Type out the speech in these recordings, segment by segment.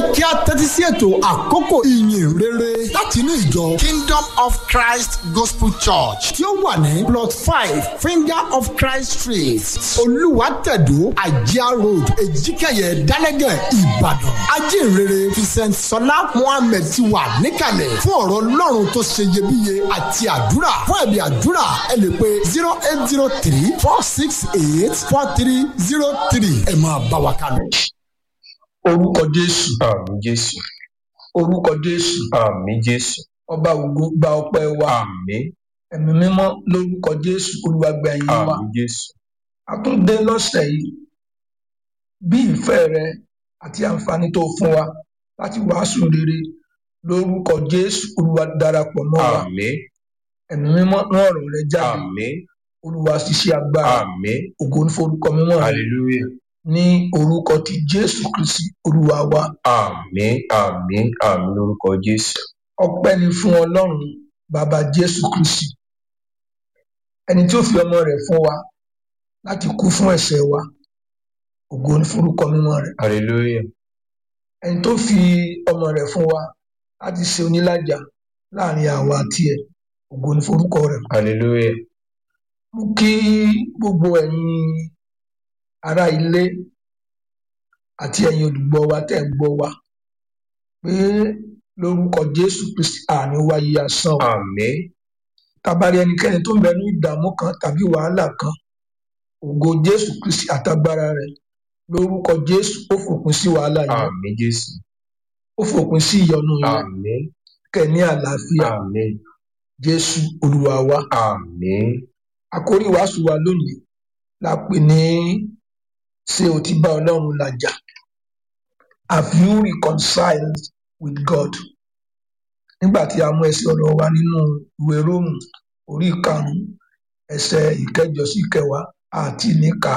kí a tẹ́tí sí ètò àkókò ìyìn rere láti inú ìjọ Kingdom of Christ Gospel Church tí ó wà ní plot five Finger of Christ Street Olúwàtẹ̀dó Àjíá Road Èjìkẹyẹ Dálẹ́gẹ̀ Ìbàdàn ajínrere Vincent Sọlá Mohammed ti wà níkàlẹ̀ fún ọ̀rọ̀ Ọlọ́run tó ṣe iyebíye àti àdúrà fún ẹ̀bí àdúrà ẹ lè pe zero eight zero three four six eight four three zero three ẹ máa bá wa kálọ. orúkọ jésù àmì jésù orúkọ jésù àmì jésù ọba ògo gba ọpẹ́ wa àmì ẹ̀mí mímọ́ lórúkọ jésù olúwa gba ẹ̀yìn wa àmì jésù a tún dé lọ́sẹ̀ yìí bí ìfẹ́ rẹ àti àǹfààní tó fún wa láti wàásù rere lórúkọ jésù olúwa darapọ̀ mọ́ wa àmì ẹ̀mí mímọ́ rán ọ̀rọ̀ rẹ jáde àmì olúwa ṣiṣẹ́ agbára àmì ògo ní forúkọ mímọ́ rẹ hallelujah ní orúkọ ti jésù kristi olúwa wa àmì àmì àmì lórúkọ jésù ọpẹ́ ni fún ọlọ́run bàbá jésù kristi ẹni tí ó fi ọmọ rẹ̀ fún wa láti kú fún ẹ̀ṣẹ̀ wa ògo ní forúkọ mímọ́ rẹ̀ hallelujah ẹni tó fi ọmọ rẹ̀ fún wa láti ṣe onílàjà láàrin àwa àti ẹ̀ ògo ní forúkọ rẹ̀ hallelujah mú kí gbogbo ẹ̀yin ará ilé àti ẹ̀yin olùgbọ́ wa tẹ́ ń gbọ́ wa pé lórúkọ jésù kristi àní wáyé asán o àmì tabari ẹnikẹ́ni tó ń bẹ ní ìdààmú kan tàbí wàhálà kan ògo jésù kristi àtagbára rẹ̀ lórúkọ jésù ó fòpin sí wàhálà yẹn àmì jésù ó fòpin sí ìyọnu yẹn àmì kẹ́ ní àlàáfíà àmì jésù olúwa wa àmì àkórí wàásù wa lónìí la pè ní ṣé o ti bá ọlọ́run làjà have you reconciled with god nígbà tí a mú ẹsẹ̀ ọ̀rọ̀ wa nínú ìwé róòmù orí ìkarùnún ẹsẹ̀ ìkẹjọ sí ìkẹwàá àti níka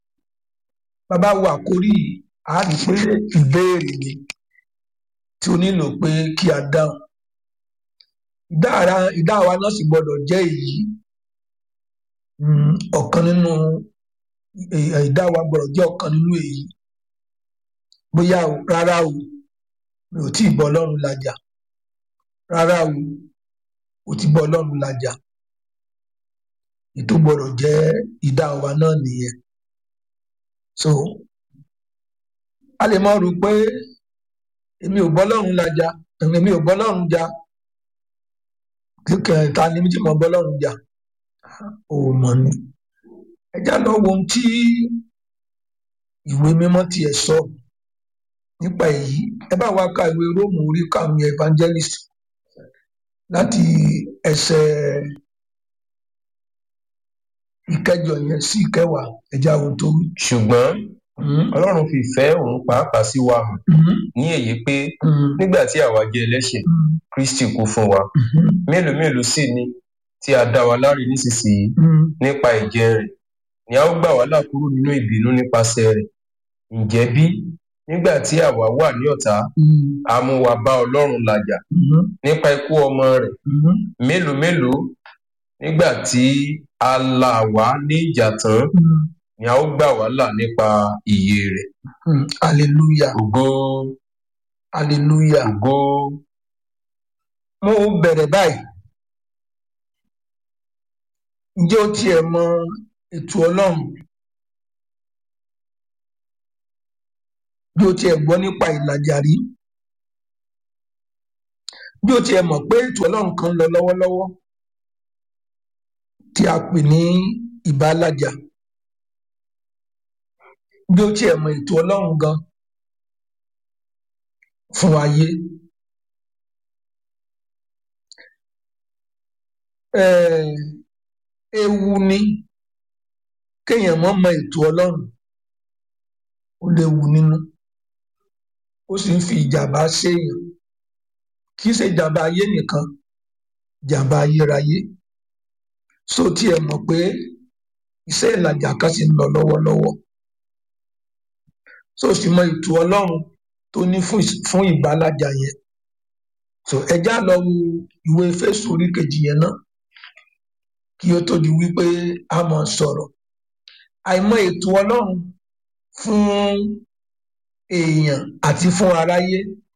bàbá wo àkórí yìí a rí i pé ìbéèrè ni tí o nílò pé kí a dáhùn ìdáhàrá ìdáhùn wa náà sì gbọ́dọ̀ jẹ́ èyí um, ọ̀kan nínú eh, ìdáhùn wa gbọ́dọ̀ jẹ́ ọ̀kan nínú èyí bóyá o rárá o mi ò tí ì bọ́ ọlọ́run làjà rárá o o ti bọ́ ọlọ́run làjà ètò gbọ́dọ̀ jẹ́ ìdáhùn wa náà nìyẹn so a lè mọ rò pé èmi ò bọ́ ọlọ́run làjà èmi ò bọ́ ọlọ́run jà kíkẹ́ ta ni mi ti mọ bọ́ ọlọ́run jà ò mọ̀ ni ẹ já lọ wo ohun tí ìwé mímọ́ tiẹ̀ sọ nípa èyí ẹ bá wa ka ìwé róòmù orí karùnún evangelist láti ẹsẹ̀ ìkẹjọ yẹn sí ìkẹwàá ẹjá ohun tó wí. ṣùgbọ́n Mhm, ọlọ́run fi ìfẹ́ òun pàápàá sí wa hàn mhm, ní èyí pé mhm, nígbà tí àwa jẹ́ ẹlẹ́ṣẹ̀ mhm, kristi kú fún wa mhm, mélòó mélòó sì ni tí a dá wa láre nísinsìnyí mhm. nípa ẹ̀jẹ̀ rẹ̀ ni a ó gbà wá là kúrò nínú ìbínú nípasẹ̀ rẹ̀ ǹjẹ́ bí nígbà tí àwa wà ní ọ̀tá Mhm, a mú wa bá ọlọ́run làjà mhm, nípa ikú ọmọ rẹ̀ mhm, mélòó mélòó nígbà tí a là wá ní ìjà tán mhm, ni a ó gbà wá là nípa ìyè rẹ̀ mhm. hallelujah ògo hallelujah ògo mo bẹ̀rẹ̀ báyìí ǹjẹ́ o tiẹ̀ mọ ètò ọlọ́run bí o tiẹ̀ gbọ́ nípa ìlàjà rí bí o tiẹ̀ mọ̀ pé ètò ọlọ́run kan ń lọ lọ́wọ́lọ́wọ́ tí a pè ní ìbálàjà bí o tiẹ̀ mọ ètò ọlọ́run gan fún ayé um ewu ni kéèyàn mọ̀ mọ ètò ọlọ́run ó léwu nínú ó sì ń fi ìjàmbá séèyàn kì í ṣe ìjàmbá ayé nìkan ìjàmbá ayérayé so tí ẹ mọ̀ pé iṣẹ́ ìlàjà kan sì ń lọ lọ́wọ́lọ́wọ́ so sì mọ ètò ọlọ́run tó ní fún ìs- fún ìbálàjà yẹn so ẹjá lọ wo ìwé Éfésù orí kejì yẹn náà kí ó tó di wípé a mọ̀ sọ̀rọ̀ àìmọ ètò ọlọ́run fún èèyàn àti fún aráyé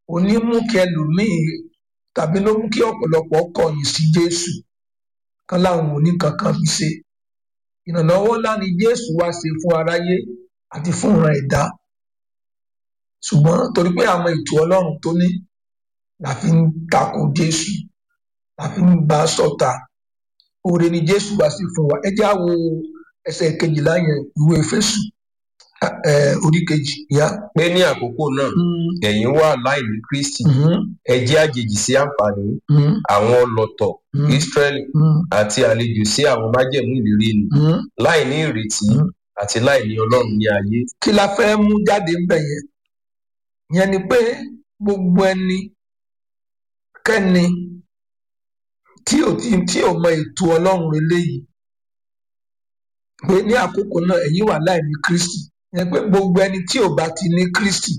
òní mú kí ẹlòmíì tàbí ló mú kí ọ̀pọ̀lọpọ̀ kọ̀yìn sí jésù kan láwọn òní kankan fi ṣe ìrànlọ́wọ́ ńlá ni jésù wá ṣe fún aráyé àti fún ìran ẹ̀dá ṣùgbọ́n torí pé àwọn ètò ọlọ́run tó ní la fi ń tako jésù la fi ń bá a ṣọ̀tá oore ni jésù wá sí fún wa ẹ jẹ́ á wo ẹsẹ̀ kejìlá yẹn ìwé Éfésù ẹ, orí kejì yá. pé ní àkókò náà ẹ̀yin wà láìní kristi ẹ jẹ́ àjèjì sí àǹfààní àwọn ọlọ̀tọ̀ israẹli àti àlejò sí àwọn májẹ̀mú ìlérí ni láìní ìrètí àti láìní ọlọ́run ní ayé kí la fẹ́ mú jáde ń bẹ̀ yẹn yẹn ni pé gbogbo ẹni kẹ́ni tí ò tí tí ò mọ ètò ọlọ́run eléyìí pé ní àkókò náà ẹ̀yin wà láìní kristi yẹn pé gbogbo ẹni tí ò bá ti ní kristi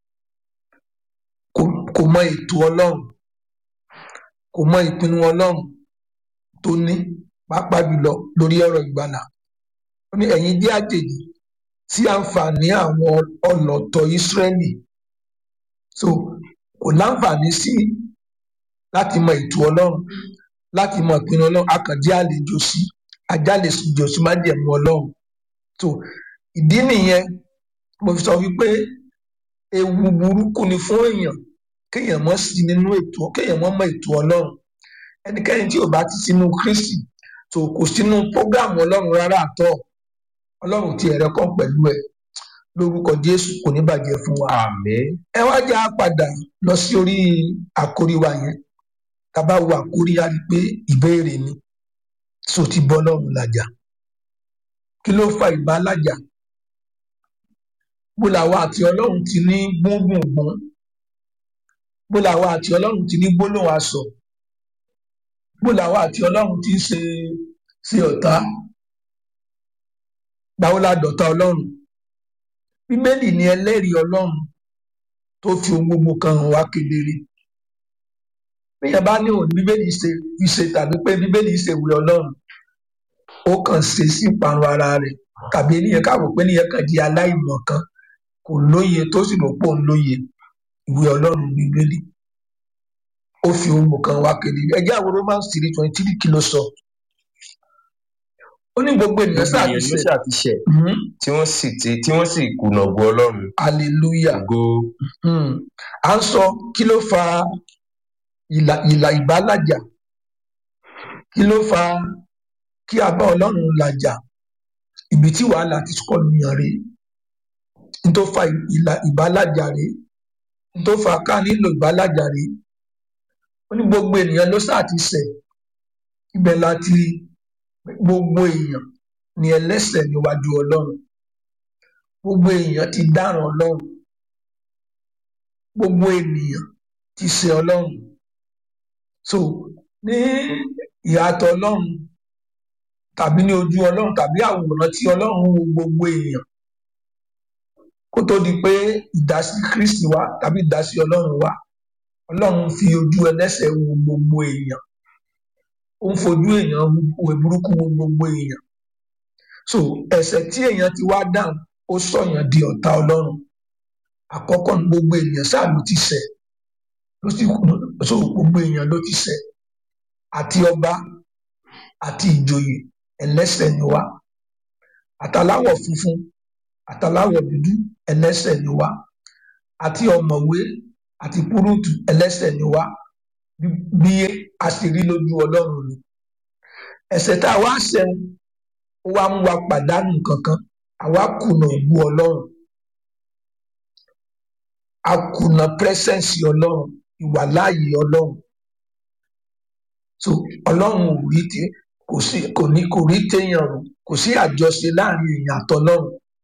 kò kò mọ ètò ọlọ́run kò mọ ìpinnu ọlọ́run tó ní pàápàá jùlọ lórí ọ̀rọ̀ ìgbàlà ó ní ẹ̀yin jẹ́ àjèjì sí àǹfààní àwọn ọlọ̀tọ̀ ìsírẹ́lì so kò láǹfààní sí láti mọ ètò ọlọ́run láti mọ ìpinnu ọlọ́run akànjẹ́ àlejò sí ajálejò sí májẹ̀mú ọlọ́run so ìdí nìyẹn mo fi sọ wípé ewu burúkú ni fún èèyàn kéèyàn mọ́ sí nínú ètò kéèyàn mọ́ mọ ètò ọlọ́run ẹnikẹ́ni tí ò bá ti sínú kristi so kò sínú prógáàmù ọlọ́run rárá àtọ́ ọlọ́run ti ẹ̀rẹ́ kàn pẹ̀lú ẹ̀ lórúkọ jésù kò ní bàjẹ́ fún wa àmín ẹ wá já padà lọ sí orí àkórí wa yẹn tábà wo àkórí á rí i pé ìbéèrè ni so ti bọ́ lọ́run làjà kí ló fa ìbá làjà bó làwa àti ọlọ́run ti ní gbóngbòngbòn bó làwa àti ọlọ́run ti ní gbólóhùn asọ̀ bó làwa àti ọlọ́run ti ń ṣe ṣe ọ̀tá gbàwó la dọ̀tá ọlọ́run bíbélì ni ẹlẹ́rìí ọlọ́run tó fi ohun gbogbo kan hàn wá kedere bíyẹn bá ní òun bíbélì ṣe fi ṣe tàbí pé bíbélì ṣe ìwé ọlọ́run ó kàn ṣe sí ìparun ara rẹ̀ tàbí ènìyàn káwọ pé ènìyàn kàn di aláìmọ̀ kan kò lóye tó sì rò pé òun lóye ìwé ọlọ́run bíbélì ó fi ohun gbogbo kan wá kedere ẹjẹ àwọn romans three twenty three kí ló sọ ó ní gbogbo ènìyàn gbogbo sáà ènìyàn ti ló ṣẹ̀ ṣàtìṣẹ̀ Mhm. tí wọ́n sì ti tí wọ́n sì kùnà ògo ọlọ́run hallelujah ògo Hmm. à ń sọ kí ló fa ìlà ìlà ìbálàjà kí ló fa kí a bá ọlọ́run làjà ibi tí wàhálà ti kọ́ nìyàn rèé n tó fa ìlà ìbálàjà rèé n tó fa ká nílò ìbálàjà rèé ó ní gbogbo ènìyàn ló sáà ti ṣẹ̀ ibẹ̀ láti gbogbo èèyàn ni ẹlẹ́ṣẹ̀ níwájú ọlọ́run gbogbo èèyàn ti dáràn ọlọ́run gbogbo ènìyàn ti ṣe ọlọ́run so ní ìyàtọ̀ ọlọ́run tàbí ní ojú ọlọ́run tàbí àwòrán tí ọlọ́run wo gbogbo èèyàn kó tó di pé ìdásí kristi wá tàbí ìdásí ọlọ́run wá ọlọ́run fi ojú ẹlẹ́ṣẹ̀ wo gbogbo èèyàn ó ń fojú èèyàn wo burúkú wo gbogbo èèyàn so ẹ̀ṣẹ̀ tí èèyàn ti wá dáhùn ó sọ̀yàn di ọ̀tá ọlọ́run àkọ́kọ́ ní gbogbo ènìyàn ṣáà ló ti ṣẹ̀ ló sì kú so gbogbo èèyàn ló ti ṣẹ̀ àti ọba àti ìjòyè ẹlẹ́ṣẹ̀ ni wá àtàláwọ̀ funfun àtàláwọ̀ dúdú ẹlẹ́ṣẹ̀ ni wá àti ọ̀mọ̀wé àti púrúùtù ẹlẹ́ṣẹ̀ ni wá bí- bí a sì rí lójú ọlọ́run ni ẹ̀ṣẹ̀ tá a wá ṣẹ̀ ó wá mú wa pàdánù kankan àwa kùnà ògbó ọlọ́run a kùnà pírẹsẹǹsì ọlọ́run ìwàláàyè ọlọ́run so ọlọ́run ò rí tí kò sí kò ní kò rí téèyàn rò kò sí àjọṣe láàrin èèyàn àtọlọ́run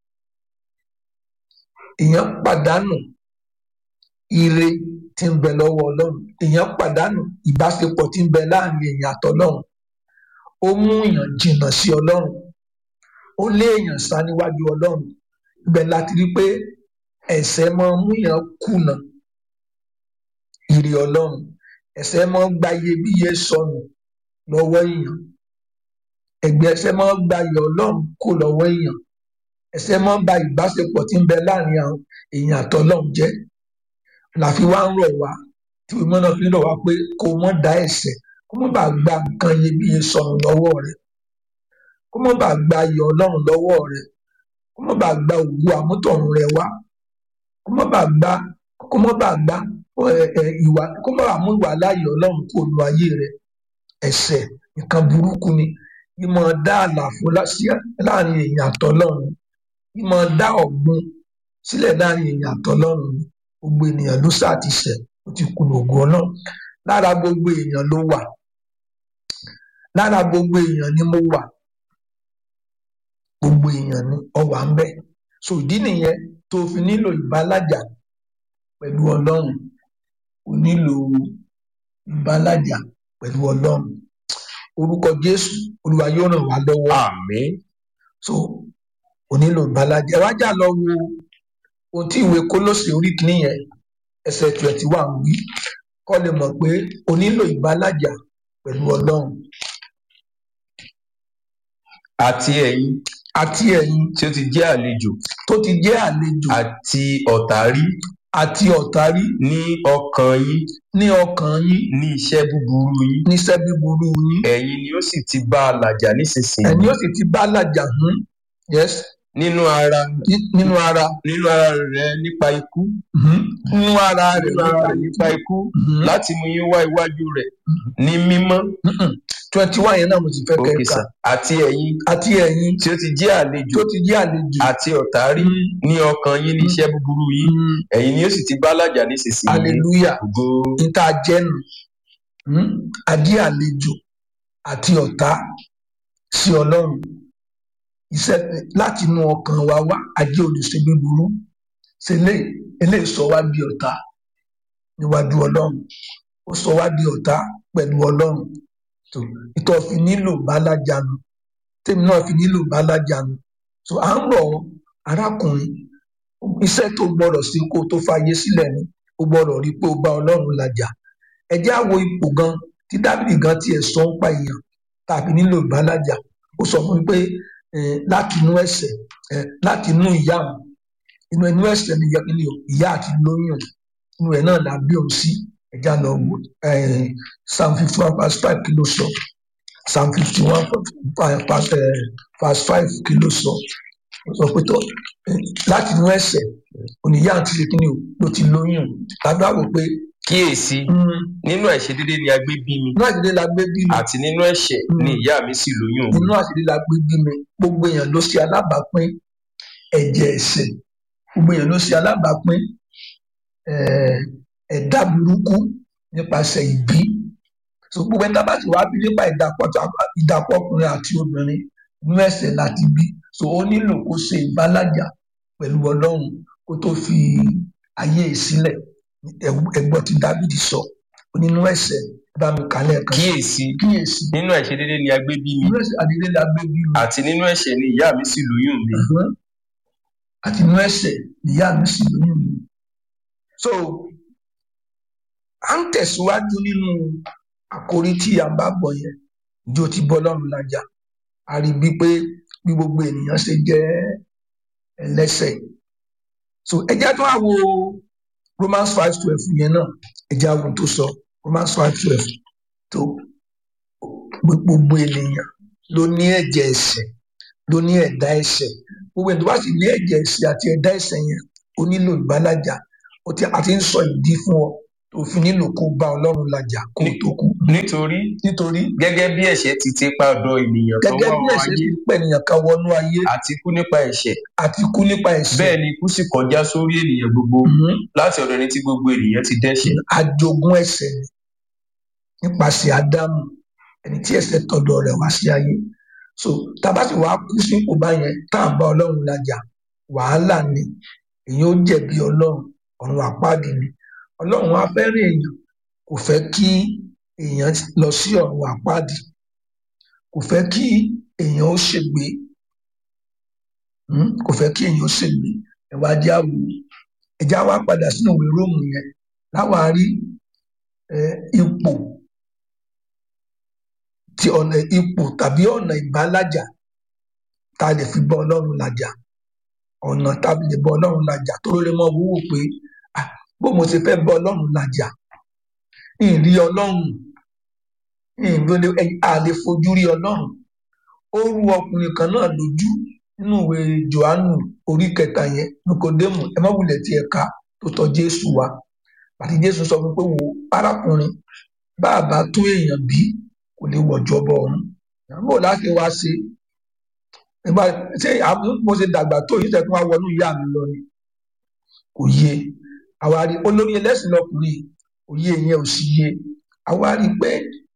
èèyàn pàdánù ire tí ń bẹ lọ́wọ́ ọlọ́run èèyàn pàdánù ìbáṣepọ̀ tí ń bẹ láàrin èèyàn àtọlọ́run ó mú èèyàn jìnnà sí ọlọ́run ó lé èèyàn sá níwájú ọlọ́run ibẹ̀ láti rí pé ẹ̀ṣẹ̀ máa ń mú èèyàn kùnà ire ọlọ́run ẹ̀ṣẹ̀ máa ń gba iyebíye sọnù lọ́wọ́ èèyàn ẹ̀gbẹ́ ẹ̀ṣẹ̀ máa ń gba iyọ̀ ọlọ́run kó lọ́wọ́ èèyàn ẹ̀ṣẹ̀ máa ń ba ìbáṣepọ̀ tí ń bẹ láàrin àwọn èèyàn àtọlọ́run jẹ́ la fi wá ń rọ̀ wá tí ìmọ̀ náà fi ń rọ̀ wá pé kó mọ́ da ẹ̀ṣẹ̀ kó mọ́ bá gba nǹkan iyebíye sọnù lọ́wọ́ rẹ kó mọ́ bá gba ayọ̀ ọlọ́run lọ́wọ́ rẹ kó mọ́ bá gba ògo àmútọ̀run rẹ wá kó mọ́ bá gba kó mọ́ bá gba ìwà kó mọ́ bá mú ìwà láàyè ọlọ́run kó lu ayé rẹ ẹ̀ṣẹ̀ nǹkan burúkú ni ìmọ̀ dá àlàfo láàrin èèyàn àtọlọ́run ìmọ̀ dá ọ̀gbun sílẹ̀ láàrin èèyàn àtọlọ́run ni gbogbo ènìyàn ló sá ti ṣẹ̀ ó ti kùnà ògo ọlọ́run lára gbogbo èèyàn ló wà lára gbogbo èèyàn ni mo wà gbogbo èèyàn ni ọwà ń bẹ so ìdí nìyẹn tó fi nílò ìbálàjà pẹ̀lú ọlọ́run o nílò ìbálàjà pẹ̀lú ọlọ́run orúkọ jésù olúwa yóò ràn wá lọ́wọ́ àmín so o nílò ìbálàjà ẹ wá jà lọ wo ohun tí ìwé kólósè orí kìíní yẹn ẹsẹ̀ twenty one wí kọ́ lè mọ̀ pé o nílò ìbálàjà pẹ̀lú ọlọ́run àti ẹ̀yin àti ẹ̀yin tí ó ti jẹ́ àlejò tó ti jẹ́ àlejò àti ọ̀tá rí àti ọ̀tá rí ní ọkàn yín ní ọkàn yín ní iṣẹ́ búburú yín níṣẹ́ búburú yín ẹ̀yin ni ó sì ti bá a làjà nísinsìnyí ẹ̀yin ó sì ti bá làjà hún yes nínú ara ní- nínú ara nínú ara rẹ nípa ikú mhm, nínú ara rẹ̀ nínú ara rẹ nípa ikú Mhm. láti mú yín wá iwájú rẹ ní mímọ́ twenty one yẹn náà mo ti fẹ́ òkè kẹ́ka sà àti ẹ̀yin àti ẹ̀yin tí ó ti jẹ́ àlejò tó ti jẹ́ àlejò àti ọ̀tá rí ní ọkàn yín ní iṣẹ́ búburú yín Mhm. ẹ̀yin ni ó sì ti bá làjà nísinsìnyí hallelujah ògo níta jẹ́nu hmm? adé àlejò àti ọ̀tá sí ọlọ́run iṣẹ́ láti inú ọkàn wa wá ajé olùṣe búburú ṣe lè eléyìí sọ wá di ọ̀tá níwájú ọlọ́run ó sọ wá di ọ̀tá pẹ̀lú ọlọ́run tó ìtọ́ fi nílò bálájànú tèmi náà fi nílò bálájànú so à ń rọ̀ ọ́, arákùnrin iṣẹ́ tó gbọ́dọ̀ sí kó o tó fàyè sílẹ̀ ni o gbọ́dọ̀ rí i pé o bá ọlọ́run làjà ẹ jẹ́ á wo ipò gan tí dábìlì gan tiẹ̀ sọ ń pa èèyàn tàbí nílò ìbálàjà ó sọ fún mi pé eh, láti inú ẹ̀ṣẹ̀ eh, láti inú ìyá òun inú inú ẹ̀ṣẹ̀ ni ìyá ni o, ìyá àti lóyún òun. inú ẹ̀ náà la bí òun sí ẹ̀já lọ wò eh, psalm fifty one verse five kí ló sọ psalm fifty one verse five kí ló sọ ó sọ pé tó eh, láti inú ẹ̀ṣẹ̀ oníyá àti ṣèkínní o ló ti lóyún òun. lágbá wò pé kíyèsí mm, nínú àìṣedédé ni a gbé bí mi inú àṣírí la gbé bí mi àti nínú ẹ̀ṣẹ̀ ni ìyá mi sì lóyún mi inú àṣírí la gbé bí mi gbogbo èèyàn ló ṣe alábàápín ẹ̀jẹ̀ ẹ̀ṣẹ̀ gbogbo èèyàn ló ṣe alábàápín eh, ẹ̀dá burúkú nípasẹ̀ ìbí so gbogbo ẹni tá a bá ti wá bí nípa ìdàpọ̀ tá- ìdàpọ̀ ọkùnrin àti obìnrin inú ẹ̀ṣẹ̀ láti bí so ó nílò kó ṣe ìbálàjà pẹ̀lú ọlọ́run kó tó fi ayé ẹ̀ sílẹ̀ Ẹ- ẹgbọ́n tí dávidi sọ ó nínú ẹ̀ṣẹ̀ bá mi kálẹ̀ kan kíyèsí kíyèsí nínú àìṣedédé ni a gbé bí mi inú ẹ̀ṣẹ̀ àdílé la gbé bí mi àti nínú ẹ̀ṣẹ̀ ni ìyá mi sì lóyún mi Ẹ̀gbọ́n àti inú ẹ̀ṣẹ̀ níyà mi sì lóyún mi. so à ń tẹ̀síwájú nínú àkórí tí a bá bọ̀ yẹn bí ó ti bọ́ lọ́rùn lájà a rí bí pé bí gbogbo ènìyàn ṣe jẹ́ ẹlẹ́ṣẹ̀ so ẹ jẹ́ tó wá wo Romans five twelve yẹn náà ẹ jẹ́ àwọn tó sọ Romans five twelve tó gbogbo ènìyàn ló ní ẹ̀jẹ̀ ẹ̀ṣẹ̀ ló ní ẹ̀dá ẹ̀ṣẹ̀ gbogbo ẹni tó bá sì ní ẹ̀jẹ̀ ẹ̀ṣẹ̀ àti ẹ̀dá ẹ̀ṣẹ̀ yẹn ó nílò ìbálàjà ó ti àti ń sọ ìdí fún ọ tó fi nílò kó bá Ọlọ́run làjà kó o tó kú nítorí nítorí gẹ́gẹ́ bí ẹ̀ṣẹ̀ ti ti pa ọ̀dọ̀ ènìyàn kan gẹ́gẹ́ wá bí wọ ẹ̀ṣẹ̀ ayé ti pẹ̀nìyàn kan wọnú ayé àti kú nípa ẹ̀ṣẹ̀ àti kú nípa ẹ̀ṣẹ̀ bẹ́ẹ̀ ni ikú sì kọjá sórí ènìyàn gbogbo Mhm. láti ọ̀dọ̀ ẹni tí gbogbo ènìyàn ti dẹ́ṣẹ̀ àjogún ẹ̀ṣẹ̀ ni nípasẹ̀ Ádámù ẹni tí ẹ̀ṣẹ̀ tọ̀dọ̀ rẹ̀ wá sí ayé so tàbá sì wàá kú sípò báyẹn tá à ń bá Ọlọ́run làjà wàhálà ni èyàn ó jẹ̀bi Ọlọ́run ọ̀run àpáàdì ni Ọlọ́run á fẹ́ràn èèyàn kò fẹ́ kí èèyàn lọ sí ọ̀run àpáàdì kò fẹ́ kí èèyàn ó ṣègbé Hmm? kò fẹ́ kí èèyàn ó ṣègbé ẹ̀wá jẹ́ àwò ẹ̀já wa padà sínú ìwé Róòmù yẹn láwa rí eh, ipò ti ọ̀nà ipò tàbí ọ̀nà ìbálàjà tá a lè fi bá Ọlọ́run làjà ọ̀nà tá a lè bá Ọlọ́run làjà tó lè mọ wúwo pé ah, bó mo ṣe fẹ́ bá ọlọ́run làjà ìrí ọlọ́run ìrọ̀lẹ́ àlè fojú rí ọlọ́run ó rú ọkùnrin kan náà lójú nínú ìwé johannu orí kẹta yẹn nikodemu ẹ má wulẹ̀ tí ẹ ká tó tọ̀ jésù wá àti jésù sọ fún pé wo arákùnrin bá a bá tó èèyàn bí kò lè wọ̀jọ́ bọ̀ ọ̀run bó láti wá ṣe nígbà ṣé mo ṣe dàgbà tó yìí tẹ̀kún wá wọnú ìyá mi lọ ni kò yé àwa rí olórí ẹlẹ́sìn lọkùnrin òye yẹn ò sì yé àwa rí pé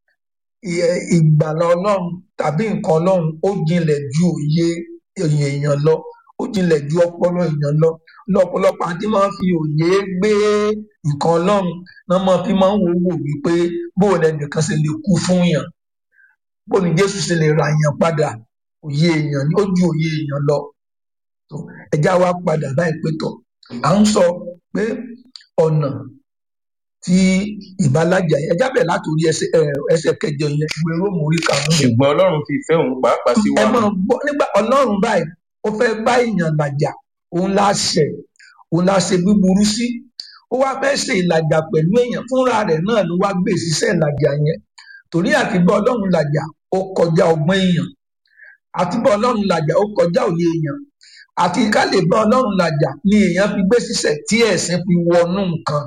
ìgbàlà ọlọ́run tàbí nǹkan ọlọ́run ó jinlẹ̀ ju òye èèyàn lọ ó jinlẹ̀ ju ọpọlọ èèyàn lọ lọ́pọ̀lọpọ̀ àti máa ń fi òye gbé nǹkan ọlọ́run náà máa fi máa ń wò wò wípé bóò lẹnìkan ṣe lè kú fún yàn bóò ní jésù ṣe lè ra yàn padà òye èèyàn ni ó ju òye èèyàn lọ ẹjá wa padà báyìí pé tọ à ń sọ pé ọ̀nà tí ìbálàjà yẹn ẹjá bẹ̀ látòrí ẹsẹ̀ kẹjọ yẹn ìwé róòmù orí karùn-ún. ṣùgbọ́n ọlọ́run fi ìfẹ́ òun pàápàá sí wa. ẹ máa gbọ́ nígbà ọlọ́run báyìí ó fẹ́ bá èèyàn làjà òun la ṣẹ̀ òun la ṣe búburú sí ó wá fẹ́ ṣe ìlàjà pẹ̀lú èèyàn fúnra rẹ̀ náà ló wá gbé ìṣiṣẹ́ ìlàjà yẹn torí àti bá ọlọ́run làjà ó kọjá ọgbọ́n èèyàn àti bá ọlọ́run làjà ó kọjá òye èèyàn àti ká lè bá ọlọ́run làjà ni èèyàn fi gbé ṣiṣẹ́ tí ẹ̀sìn fi wọnú nǹkan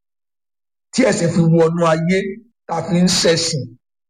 tí ẹ̀sìn fi wọnú ayé tá a fi ń ṣẹ̀sìn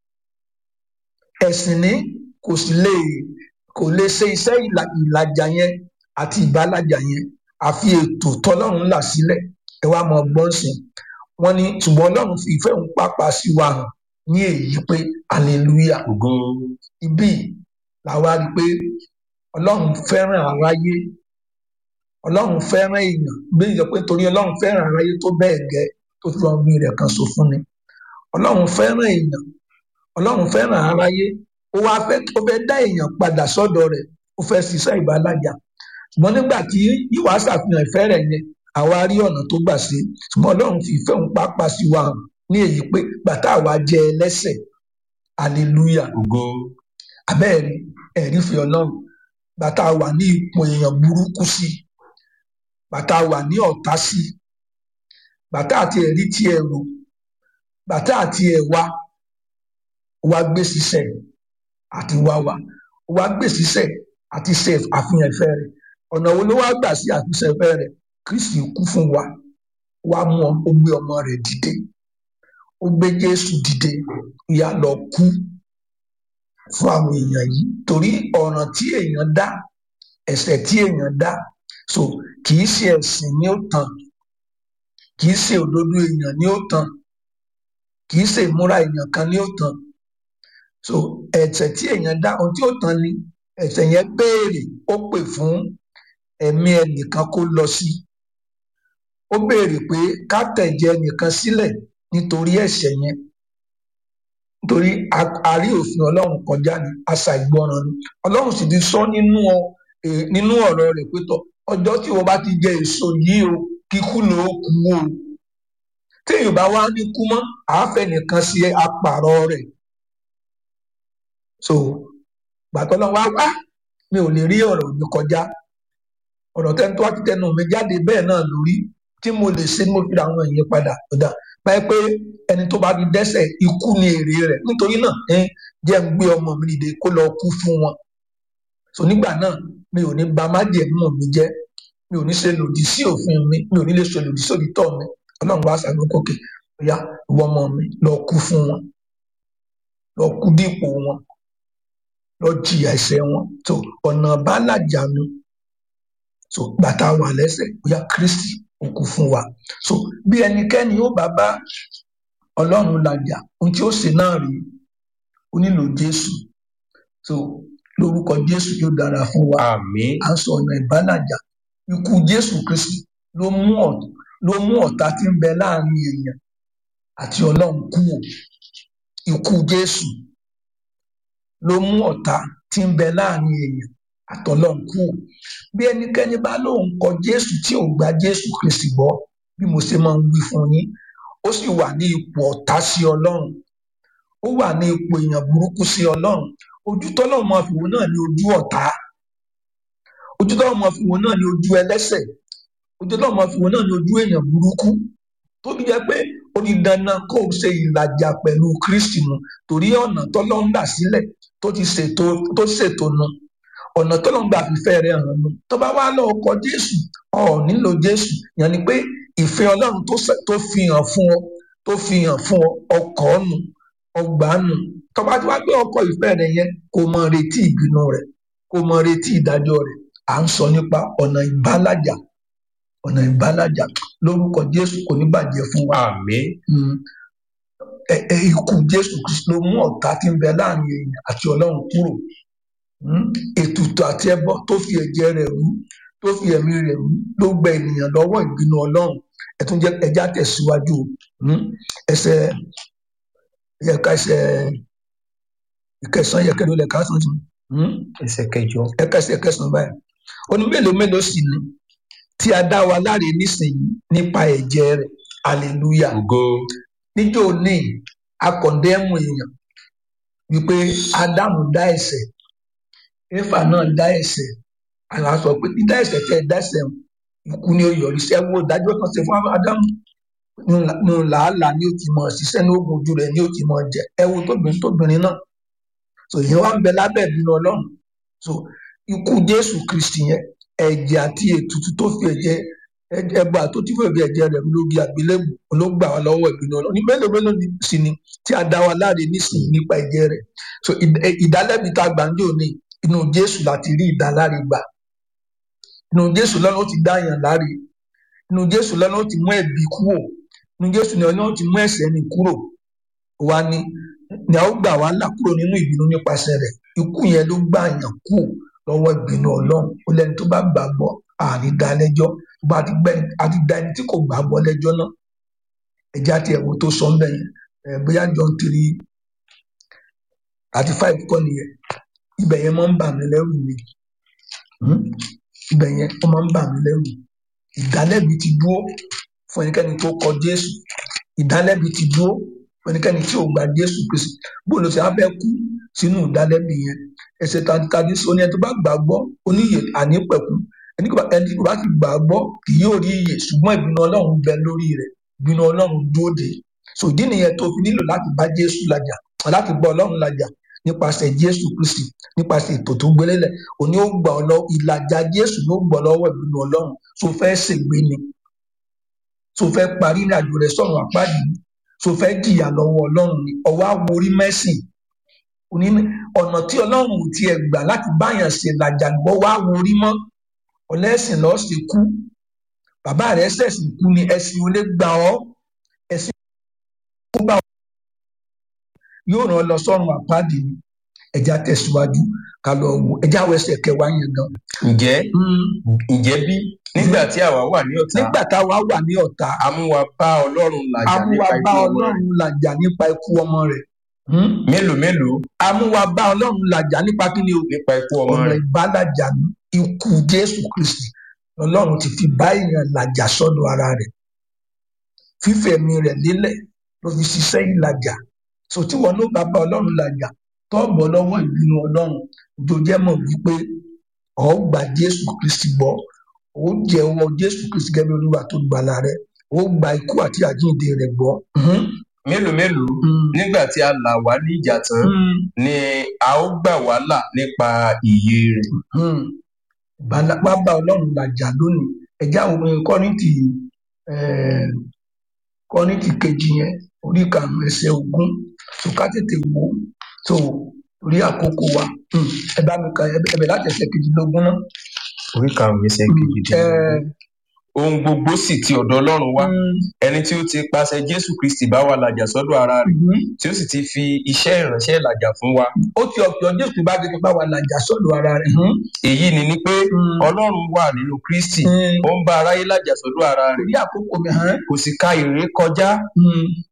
ẹ̀sìn ní kò sì lè kò lè ṣe iṣẹ́ ìlàjà yẹn àti ìbálàjà yẹn àfi ètò tọ́lọ́run là sílẹ̀ ẹ wá mọ gbọ́n sìn wọ́n ní ṣùgbọ́n ọlọ́run fi ìfẹ́ òun pápá sí wa hàn ní èyí pé hallelujah ibi làwa rí i pé ọlọ́run fẹ́ràn aráyé ọlọ́run fẹ́ràn èèyàn bí ìjọ pé torí ọlọ́run fẹ́ràn aráyé tó bẹ́ẹ̀ gẹ́ tó fi ọgbìn rẹ̀ kan so fún ni ọlọ́run fẹ́ràn èèyàn ọlọ́run fẹ́ràn aráyé ó wá fẹ́ ó fẹ́ dá èèyàn padà sọ́dọ̀ rẹ̀ ó fẹ́ ṣiṣẹ́ ìbálàjà ṣùgbọ́n nígbà tí ìwà ṣàfihàn ìfẹ́ rẹ̀ yẹn àwa rí ọ̀nà tó gbà ṣe ṣùgbọ́n ọlọ́run fi ìfẹ́ òun pápá sí wa hàn ní èyí pé bàtà àwa jẹ́ ẹlẹ́sẹ̀ hallelujah abẹ́ẹ̀rí ẹ̀rí fi ọlọ́run bàtà wà ní ipò èèyàn burúkú sí bàtà wà ní ọ̀tá sí bàtà àti ẹ̀rí tí ẹ rò bàtà àti ẹ̀wà wa gbé sísẹ̀ àti wá wa wa gbé sísẹ̀ àti ṣe àfihàn ìfẹ́ rẹ̀ ọ̀nà wo ló wá gbà sí àfihàn ìfẹ́ rẹ̀ kristi kú fún wa wá mú ó gbé ọmọ rẹ̀ dìde ó gbé jésù dìde ìyá lọ kú fún àwọn èèyàn yìí torí ọ̀ràn tí èèyàn dá ẹ̀ṣẹ̀ tí èèyàn dá so kì í ṣe ẹ̀sìn ni ó tàn kì í ṣe òdodo èèyàn ni ó tàn kì í ṣe ìmúra èèyàn kan ni ó tàn so ẹ̀ṣẹ̀ tí èèyàn dá ohun tí ó tàn ni ẹ̀ṣẹ̀ yẹn béèrè ó pè fún ẹ̀mí ẹnìkan kó lọ sí ó béèrè pé ká tẹ̀jẹ̀ ẹnìkan sílẹ̀ nítorí ẹ̀ṣẹ̀ yẹn nítorí àrí òfin ọlọ́run kọjá ní àṣà ìgbọràn ni ọlọ́run sì ti sọ nínú nínú ọ̀rọ̀ rẹ̀ pé tọ ọjọ́ tí wọ́n bá ti jẹ èso yìí o kíkú ló kú o téèyàn bá wá ní kú mọ́ àáfẹ́ nìkan sí apààrọ̀ rẹ̀ so gbàtọ́ lọ wá wá mi ò lè rí ọ̀rọ̀ mi kọjá ọ̀rọ̀ tẹ́ni tó wá ti tẹnu mi jáde bẹ́ẹ̀ náà lórí tí mo lè ṣe mo fi ra àwọn èèyàn padà ọ̀dà báyìí pé ẹni tó bá fi dẹ́ṣẹ̀ ikú ni èrè rẹ̀ nítorí náà ẹ jẹ́ ń gbé ọmọ mi dìde kó lọ kú fún wọn so nígbà náà mi ò ní ba májẹ̀mú mi jẹ́ mi ò ní ṣe lòdì sí òfin mi mi ò ní lè ṣe lòdì sí òdìtọ́ mi ọlọ́run wá sàgbé kókè ọ̀yá ìwọ ọmọ mi lọ kú fún wọn lọ kú dípò wọn lọ jìyà ẹ̀ṣẹ̀ wọn so ọ̀nà bá làjànú so bàtà wà lẹ́sẹ̀ ọ̀yá kristi ó kú fún wa so bí ẹnikẹ́ni ó bá bá ọlọ́run làjà ohun tí ó ṣe náà rí ó nílò jésù so lórúkọ jésù yóò dára fún wa àmín à ń sọ ọ̀nà ìbálàjà ikú jésù kristi ló mú ló mú ọ̀tá tí ń bẹ láàrin èèyàn àti ọlọ́run kúrò ikú jésù ló mú ọ̀tá tí ń bẹ láàrin èèyàn àtọlọ́run kúrò bí ẹnikẹ́ni bá lóun kọ jésù tí ò gba jésù kristi gbọ́ bí mo ṣe máa ń wí fún yín ó sì wà ní ipò ọ̀tá sí ọlọ́run ó wà ní ipò èèyàn burúkú sí ọlọ́run ojú tọ́lọ́run máa fi wò náà ní ojú ọ̀tá ojú tọ́lọ́run máa fi wò náà ní ojú ẹlẹ́ṣẹ̀ ojú ọlọ́run máa fi wọn náà ní ojú èèyàn burúkú tó fi jẹ́ pé ó ní dandan kó o ṣe ìlàjà pẹ̀lú kristi mu torí ọ̀nà tọ́lọ́run là sílẹ̀ tó ti ṣètò tó ṣètò nu ọ̀nà tọ́lọ́run gbà fífẹ́ rẹ̀ hàn nu tó bá wá lọ ọkọ̀ jésù ọ̀ nílò jésù yẹn ni pé ìfẹ́ ọlọ́run tó fi hàn fún ọ tó fi hàn fún ọ ọkọ̀ nù ọgbà nù tó bá ti wá gbé ọkọ̀ ìfẹ́ rẹ̀ yẹn kó mọ retí ìbínú rẹ̀ kó mọ retí ìdájọ́ rẹ̀ à ń sọ nípa ọ̀nà ìbálàjà ọ̀nà ìbálàjà lórúkọ jésù kò ní bàjẹ́ fún wa. àmín. ẹ ẹ ikú jésù kristu ló mú ọ̀tá tí ń bẹ láàrin èèyàn àti ọlọ́run kúrò ètùtù àti ẹbọ tó fi ẹ̀jẹ̀ rẹ̀ rú tó fi ẹ̀mí rẹ̀ rú ló gba ènìyàn lọ́wọ́ ìbínú ọlọ́run ẹ̀tún jẹ́ ẹja tẹ̀síwájú ẹsẹ̀ ẹ̀ka ẹsẹ̀ ìkẹsàn yẹkẹdọ lẹka sàn tún. ẹsẹ̀ kẹjọ. ẹka ẹsẹ̀ kẹsàn báyìí ó ní mélòó mélòó sì ni tí a dá wa láre nísìnyí nípa ẹ̀jẹ̀ rẹ̀ hallelujah. ògo. níjó ní akọ̀ndẹ́mù èèyàn wípé ádámù dá ẹ̀ṣẹ̀ éfà náà dá ẹ̀ṣẹ̀ àwọn sọ pé dídá ẹ̀ṣẹ̀ tẹ́ ẹ dá ẹ̀ṣẹ̀ ikú ni ó yọrí sí ẹwọ ìdájọ́ kan ṣe fún ádámù nù làálàá ni ó ti mọ ṣiṣẹ́ ní oògùn ojú rẹ̀ ni ó ti mọ jẹ ẹwọ tóbìnrin tóbìnrin náà so ìyẹn wá ń bẹ lábẹ́ ìbínú Ọlọ́run so ikú Jésù Kristi yẹn ẹ̀jẹ̀ àti ètùtù tó fi ẹ̀jẹ̀ ẹbọ àtòtí fún ẹ̀jẹ̀ ẹ̀jẹ̀ rẹ̀ lórí àgbélébù ló gbà wá lọ́wọ́ ìbínú Ọlọ́run ní mélòó mélòó sì ni tí a dá wa láre nísìnyí nípa ẹ̀jẹ̀ rẹ̀ so ìdálẹ́bi tá a gbà ń jò ní inú Jésù láti rí ìdáláre gbà inú Jésù lọ́nà ó ti dá yàn láre inú Jésù lọ́nà ó ti mú ẹ̀bi kúrò inú Jésù lọ́nà ó ti mú ẹ̀ṣẹ̀ ní kúrò wa ni ni a ó gbà wá là kúrò nínú ìbínú nípasẹ̀ rẹ̀ ikú yẹn ló gbà yàn kú lọ́wọ́ ìbínú Ọlọ́run ó lẹ́ni tó bá gbàgbọ́ àní dá lẹ́jọ́ bá a ti gbẹ a ti dá ẹni tí kò gbàgbọ́ lẹ́jọ́ náà ẹjẹ àti ẹwọ tó sọ ńbẹ yẹn ẹ bóyá John three thirty five kọ́ nìyẹn ibẹ̀ yẹn máa ń bà mí lẹ́rù mi ibẹ̀ yẹn ó máa ń bà mí lẹ́rù ìdálẹ́bi ti dúró fún ẹnikẹ́ni tó kọ Jésù ìdálẹ́bi ti dúró fún ẹnikẹ́ni tí ò gba Jésù Kristi bóòlù tí a fẹ́ kú sínú ìdálẹ́bi yẹn ẹsẹ̀ tàbí sọ ní ẹni tó bá gbàgbọ́ oníyè ànípẹ̀kú ẹni tó bá ti gbàgbọ́ kì yóò rí iyè ṣùgbọ́n ìbínú Ọlọ́run bẹ lórí rẹ̀ ìbínú Ọlọ́run dúró de so ìdí nìyẹn tó fi nílò láti bá Jésù làjà láti bá Ọlọ́run làjà nípasẹ̀ Jésù Kristi nípasẹ̀ ètò tó gbélélẹ̀ òní ó gbà ọ lọ ìlàjà Jésù ló gbọ́ lọ́wọ́ ìbínú Ọlọ́run tó fẹ́ ṣègbè ni tó fẹ́ parí ní àjò rẹ̀ sọ̀rọ̀ àpáàdì tó fẹ́ jìyà lọ́wọ́ Ọlọ́run ni ọwọ́ àwòrí mẹ́sìn òní ọ̀nà tí Ọlọ́run ò tiẹ̀ gbà láti báyàn ṣe làjà gbọ́ wá wòrí mọ́ ọlẹ́sìn lọ́ọ́ ṣe kú bàbá rẹ̀ ṣẹ̀sìn kú ni ẹ̀sìn ò lè gbà ọ́ ẹ̀sìn kó gbà ọ́ yóò ràn ọ́ lọ sọ́run àpáàdì ni ẹja tẹ̀síwájú ká lọ wò ẹja wọ ẹsẹ̀ kẹwàá yẹn gan. ǹjẹ́ ǹjẹ́ bí nígbà tí àwa wà ní ọ̀tá nígbà táwa wà ní ọ̀tá a mú wa bá Ọlọ́run làjà amúwa nípa bá ikú ọmọ rẹ̀ Ọlọ́run làjà nípa ikú ọmọ rẹ̀ mélòó mélòó amúwa bá Ọlọ́run làjà nípa kí ni o nípa ikú ọmọ ọ̀nà rẹ̀ ìbálàjà ní ikú Jésù Kristi Ọlọ́run ti fi bá èèyàn làjà sọ́dọ̀ ara rẹ̀ fífẹ̀mí rẹ̀ lélẹ̀ ló fi ṣiṣẹ́ ìlàjà so tí wọn ló bá bá Ọlọ́run làjà tọ́ọ̀bọ̀ lọ́wọ́ ìbínú Ọlọ́run jòjẹ́ mọ̀ wípé ọ̀ gba Jésù Kristi gbọ́ ó jẹ́wọ́ Jésù Kristi gẹ́gẹ́ bí Olúwa tó gbàlà rẹ̀ ó gba ikú àti àjíǹde rẹ̀ gbọ́. Mhm. mélòó mélòó Mm. nígbà tí a là wá ní ìjà tán Mm. ni a ó gbà wá là nípa ìyè rẹ̀ Hmm. Bala- wá bá ọlọ́run làjà lónìí ẹ̀já òun kọ́rìntì eh, kọ́rìntì kejì yẹn orí karùn-ún ẹsẹ̀ ogún tó ká tètè wò ó tó orí àkókò wa Hmm. ẹ bá mi ka ẹ bẹ̀ láti ẹsẹ̀ kejìlélógún náà. orí karùnún ẹsẹ̀ Hmm. kejìdínlógún ohun gbogbo sì ti ọ̀dọ̀ Ọlọ́run wá Hmm. ẹni tí ó ti pàṣẹ Jésù Kristi bá wa làjà sọ́dọ̀ ara rẹ̀ Mhm. tí ó sì ti fi iṣẹ́ ìránṣẹ́ làjà fún wa ó ti ọ̀pọ̀ Jésù bá gẹ́gẹ́ bá wa làjà sọ́dọ̀ ara rẹ̀. Hmm. èyí ni ni pé Hmm. Ọlọ́run wà nínú Kristi Hmm. ó ń bá aráyé làjà sọ́dọ̀ ara rẹ̀ orí àkókò mi hàn. kò sì ka ìré kọjá Hmm.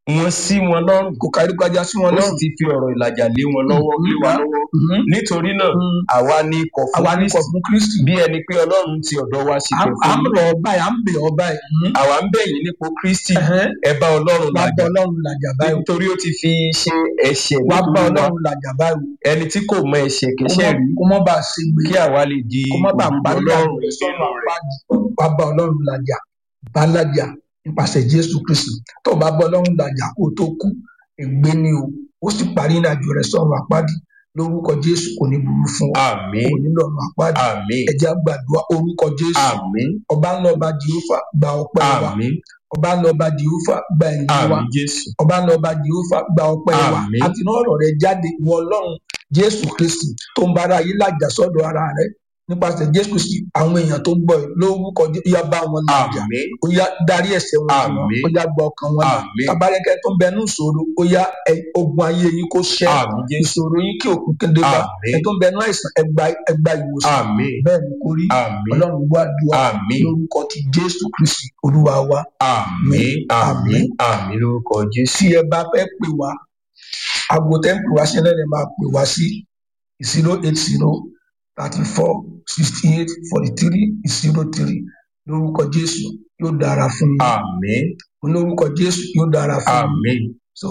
wọn sí wọn lọ́rùn kò kárí kọjá sí wọn ó sì lọ́rùn ti fi ọ̀rọ̀ ìlàjà lé wọn lọ́wọ́ lé wa lọ́wọ́ Mhm. nítorí náà Mhm. àwa ní ikọ̀ fún àwa ní kọ̀ Kristi fún kristi bí ẹni pé ọlọ́run ti ọ̀dọ̀ wa sí à pẹ̀ à fún ń yín rọ̀ ọ́ báyìí à ń bẹ̀ ọ́ báyìí Mhm. àwa ń bẹ̀ yín nípò Kristi Ẹ̀hẹ́n. ẹ bá ọlọ́run wá bá làjà ọlọ́run làjà báyìí nítorí ó ti fi ṣe ẹ̀ṣẹ̀ wá bá nítorí wa ọlọ́run làjà báyìí ẹni tí kò mọ ẹ̀ṣẹ̀ kó kẹ́ṣẹ̀ má- rí kó má bàa ṣe gbé kí àwa lè di kó má bàa òdodo parí ọlọ́run àgbẹ̀ sọ́nà nínú rẹ̀ àpáàdì wá bá ọlọ́run làjà bá làjà nípasẹ̀ jésù kristi tó o bá bá ọlọ́run làjà kó o tó kú ègbé ni o ó sì parí ìrìnàjò rẹ̀ sọ́nà àpáàdì lórúkọ jésù kò ní burú fún ọ àmín kò ní lọ́nà àpáàdì àmín ẹ̀jẹ̀ àgbàdua orúkọ jésù àmín ọba ńlá ọba jehova gba ọpẹ́ wa àmín ọba ńlá ọba jehova gba ẹ̀yìn wa àmín Jésù ọba ńlá ọba jehova gba ọpẹ́ wa Àmín. àti náà ọ̀rọ̀ rẹ̀ jáde wọ ọlọ́run jésù kristi tó ń bára yìí làjà sọ́dọ̀ ara rẹ̀ nípasẹ̀ jésù kristi àwọn èèyàn tó ń gbọ́ ẹ lórúkọ Jé- ó yá bá wọn làjà àmín ó yá darí ẹ̀ṣẹ̀ wọn jù wọn Àmín. ó yá gba ọkàn wọn là Àmín. tabarẹkẹ tó ń bẹ ní ìṣòro ó yá ẹ- ogun ayé yín kó ṣẹ àmín Jésù ìṣòro yín kí òkú kéde bá Àmín. ẹ tó ń bẹ ní àìsàn ẹgbà ẹgbà ìwòsàn àmín bẹ́ẹ̀ ni kò rí àmín ọlọ́run gbọ́ àdúrà àmín lórúkọ ti jésù kristi olúwa wa àmín àmín Àmín. àmín lórúkọ Jésù tí ẹ bá fẹ́ pè wá aago tẹ́ ń pè wá sí náà lè máa pè wá sí zero eight zero thirty four sixty eight forty three zero three lórúkọ jésù yóò dára fún yín àmín lórúkọ jésù yóò dára fún yín àmín so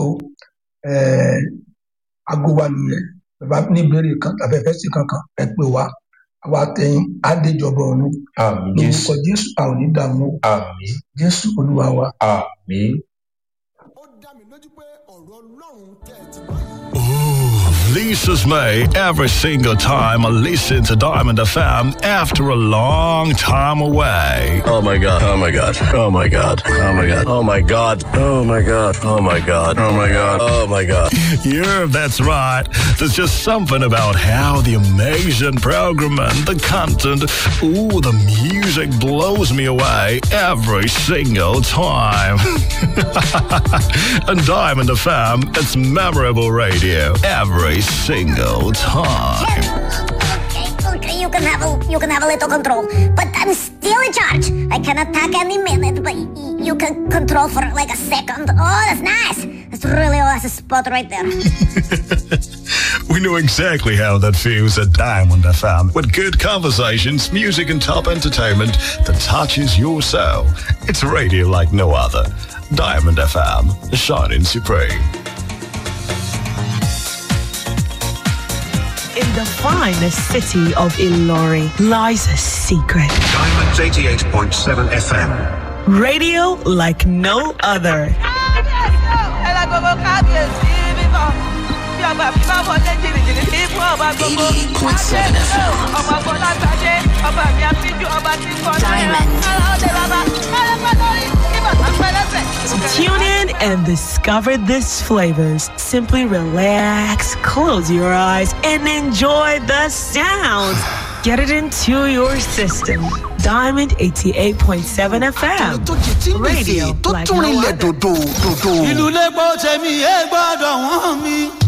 eh, aago wa nìyẹn bàbá ní ìbéèrè kan tàbí ẹfẹ sí kankan ẹ pè wá àwa tẹ̀yìn àdéjọba ọ̀run àmín Jésù lórúkọ jésù a ò ní dààmú o. àmín jésù olúwa wa. àmín. ó dá mi lójú pé ọ̀rọ̀ ọlọ́run tẹ̀ ẹ́ ti bá yìí. Ooh, Lisa's May every single time I listen to Diamond FM after a long time away. Oh my god. Oh my god. Oh my god. Oh my god. Oh my god. Oh my god. Oh my god. Oh my god. Oh my god. Yeah, that's right. There's just something about how the amazing program and the content, ooh, the music blows me away every single time. and Diamond FM, it's memorable radio every single time. Okay, okay, you can have a you can have a little control, but I'm still in charge. I can attack any minute, but y- you can control for like a second. Oh, that's nice. That's really a spot right there. We know exactly how that feels at Diamond FM with good conversations, music, and top entertainment that touches your soul. It's radio like no other. Diamond FM, shining supreme. In the finest city of Ilori lies a secret. Diamonds 88.7 FM. Radio like no other. Tune in and discover these flavors. Simply relax, close your eyes, and enjoy the sounds. Get it into your system. Diamond 88.7 FM. tó jẹ tí ń gbèsè Radio tó like tún no rinlẹ̀ other. dòdò dòdò. ìlú lẹ́gbọ́ tẹ̀mí ẹ gbọ́dọ̀ wọ́n mi.